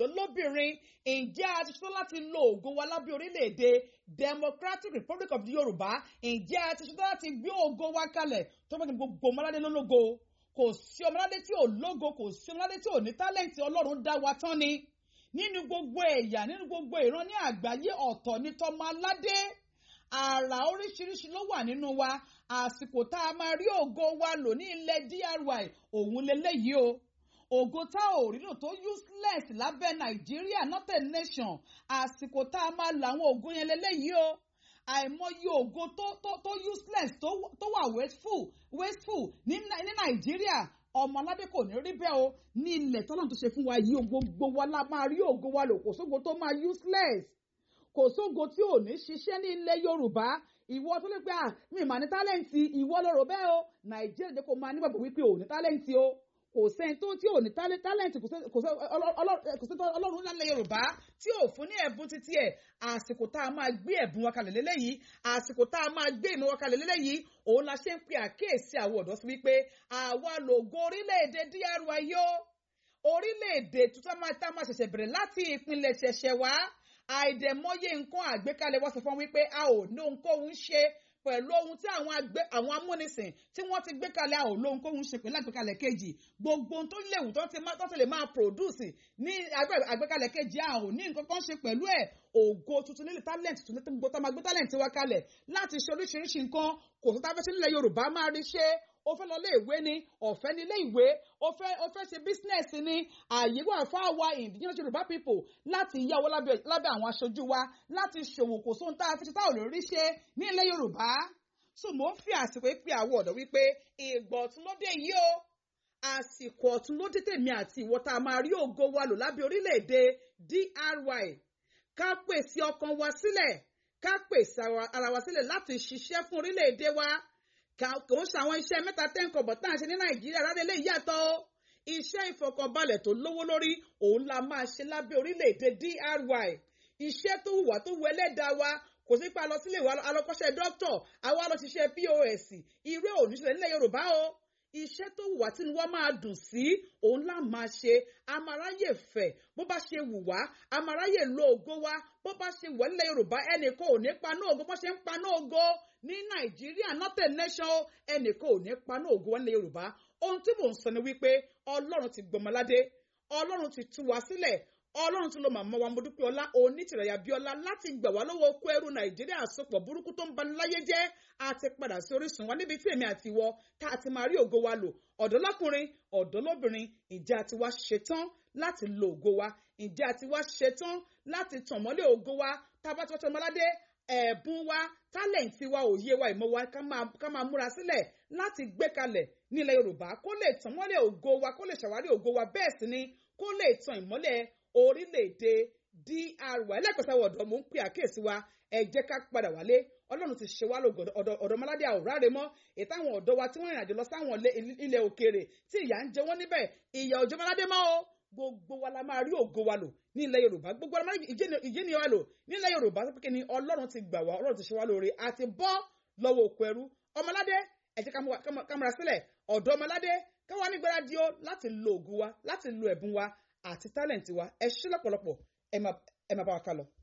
ọ̀dọ́ lóbìnrin ǹjẹ́ a ti ṣetán láti lo ògo wa lábẹ́ orílẹ̀-èdè Democratic Republic of the Yorùbá ǹjẹ́ a ti ṣetán láti gbé ògo wa kalẹ̀ tó bá ní gbogbo ọmọládé lólógo kò sí ọmọládé tí ò lógo kò sí ọmọládé tí ò ní tálẹ́ǹtì Ọlọ́run dá wa tán ni nínú gbogbo ẹ̀yà nínú gbogbo ìran ní àgbáyé ọ̀tọ̀ ní tọmọ aládé àrà oríṣiríṣi ló wà nínú wa àsìkò tá a máa rí ògo wa lò ní ilẹ̀ DRY òun leléyìí o ògo tá ò rí lò tó useless lábẹ́ Nàìjíríà northern nation àsìkò tá a máa lo àwọn ògo yẹn leléyìí o àìmọye ògo tó tó tó useless tó tó wà wasteful wasteful ní ní Nàìjíríà ọmọ aládé kò ní rí bẹ́ẹ̀ o ní ilẹ̀ tọ́lọ́run tó ṣe fún wa yìí gbogbo wa la máa rí ògo wa lò kò sógo tó máa useless kò sógo tí ò ní ṣiṣẹ́ ní ilẹ̀ Yorùbá ìwọ tó lè pé à mi mà ní tálẹ́ǹtì ìwọ lọ́rọ̀ bẹ́ẹ̀ o Nàìjíríà jẹ́ kó máa nígbàgbọ́ wípé ò ní tálẹ́ǹtì o kò sẹ́ni tó tí ò ní tálẹ́ǹtì kò sẹ́ni ọlọ́run lálẹ́ Yorùbá tí ò fún ní ẹ̀bùn títí ẹ̀ àsìkò tá a máa gbé ẹ̀bùn wa kalẹ̀ lélẹ́yìí àsìkò tá a máa gbé ìmọ̀ wa kalẹ̀ lélẹ́yìí òun la ṣe ń pe àkíyèsí àwọn ọ̀dọ́ sí wípé àwa lògo orílẹ̀-èdè DRY yó orílẹ̀-èdè tuntun máa tá máa ṣẹ̀ṣẹ̀ bẹ̀rẹ̀ láti ìpínlẹ̀ ṣẹ̀ṣẹ̀ wá àìdẹ̀mọ́yé nǹkan àgbékalẹ̀ wọ́n sọ fún wípé a ò ní ohunkóhun ṣe pẹ̀lú ohun tí àwọn àgbẹ̀ àwọn amúnisìn tí wọ́n ti gbé kalẹ̀ a ò lóhun kóhun ṣe pẹ̀lú àgbékalẹ̀ kejì gbogbo ohun tó léwu tó ti má tó ti lè máa produce ní àgbékalẹ̀ kejì a ò ní nǹkan kan ṣe pẹ̀lú ẹ̀ ògo tuntun nílẹ̀ talent tuntun tó gbogbo tá a máa gbé talent wa kalẹ̀ láti ṣe oríṣiríṣi nǹkan kò tó tá a fẹ́ ṣe nílẹ̀ Yorùbá máa rí ṣe ó fẹ́ lọ ilé ìwé ni ọ̀fẹ́ ní ilé ìwé ó fẹ́ ó fẹ́ ṣe bísínẹ́sì ni ààyè wà fún àwa indigenous Yorùbá people láti yáwó lábẹ́ lábẹ́ àwọn aṣojú wa láti ṣòwò kò sóhun tá a fi ṣe tá ò lè rí ṣe ní ilẹ̀ Yorùbá so mò ń fi àsìkò pé àwọn ọ̀dọ́ wípé ìgbà ọ̀tún ló dé yìí o àsìkò ọ̀tún ló dé tèmi àti ìwọ tá a máa rí ògo wa lò lábẹ́ orílẹ̀-èdè DRY ká pèsè ọkàn wa sílẹ̀ ká pèsè ara wa sílẹ̀ láti ṣiṣẹ́ fún orílẹ̀-èdè wa kò ń ṣàwọn iṣẹ́ mẹ́ta tẹ́ǹkọ̀ bọ̀ tá à ń ṣe ní nàìjíríà rárá lè yàtọ̀ o iṣẹ́ ìfọkànbalẹ̀ tó lówó lórí òun la máa ṣe lábẹ́ orílẹ̀-èdè DRY iṣẹ́ tó wùwà tó wù ẹlẹ́dàá wa kò sí pa lọ sílé ìwà alọ́kọ́ṣẹ́ dókítọ̀ àwa lọ ṣiṣẹ́ POS irú òníṣẹ́ nílẹ̀ yorùbá o iṣẹ́ tó wùwà tí wọ́n máa dùn sí òun là máa ṣe amaráyè fẹ̀ bó bá ṣe wù wá amaráyè lo ògo wa bó bá ṣe wọ̀ nílẹ̀ yorùbá ẹnìkan ò ní paná ògo bó ṣe ń paná ògo ní nàìjíríà northern nation ẹnìkan ò ní paná ògo wa nílẹ̀ yorùbá ohun tí mò ń sọ ni wípé ọlọ́run ti gbọmọládé ọlọ́run ti tú wa sílẹ̀ ọlọ́run tún ló màmá wa Modúpẹ́ Ọlá onítìrẹ̀yà Bíọ́lá láti gbà wá lọ́wọ́ oko ẹrú nàìjíríà àsopọ̀ burúkú tó ń bani láyé jẹ́ àti padà sí orísun wa níbi tí èmi àti ìwọ tá a ti máa rí ògo wa lò ọ̀dọ́ lọ́kùnrin ọ̀dọ́ lóbìnrin ìjà àti wa ṣetán láti lo ògo wa ìjà àti wa ṣetán láti tàn mọ́lẹ̀ ògo wa tá a bá ti wọ́n tọ́ ọmọládé ẹ̀bùn wa tálẹ̀ǹtì wa òye wa ìmọ̀ wa ká máa múra sílẹ̀ láti gbé kalẹ̀ nílẹ̀ Yorùbá kó lè tàn mọ́lẹ̀ ògo wa kó lè ṣàwárí ògo wa bẹ́ẹ̀ sì ni kó lè tàn ìmọ́lẹ̀ orílẹ̀-èdè DRY ẹlẹ́kọ̀ọ́sáwọ̀ ọ̀dọ́ mò ń pè àkíyèsí wa ẹ jẹ́ ká padà wálé ọlọ́run ti ṣe wá lógo ọ̀dọ́mọládé àwòrán mọ́ ètò àwọn ọ̀dọ́ wa tí wọ́n rìnrìn àjò lọ sáwọn ilẹ̀ òkèèrè tí ìyà ń jẹ wọ́n níbẹ̀ ìyà òjòmọládé mọ́ o gbogbo wa la máa rí ògo wa lò ní ilẹ̀ yorùbá gbogbo wa la máa rí ìjẹ́ni wa lò ní ilẹ̀ yorùbá tó pé ni ọlọ́run ti gbà wá ọlọ́run ti ṣe wá lóore àti bọ́ lọ́wọ́ òkú ẹrú ọmọládé ẹ jẹ́ ká múra sílẹ̀ ọ̀dọ́ ọmọládé káwa nígbàrá di ó láti lo ògo wa láti lo ẹ̀bùn wa àti tálẹ̀ǹtì wa ẹ ṣé lọ́pọ̀lọpọ̀ ẹ máa bá wa ká lọ.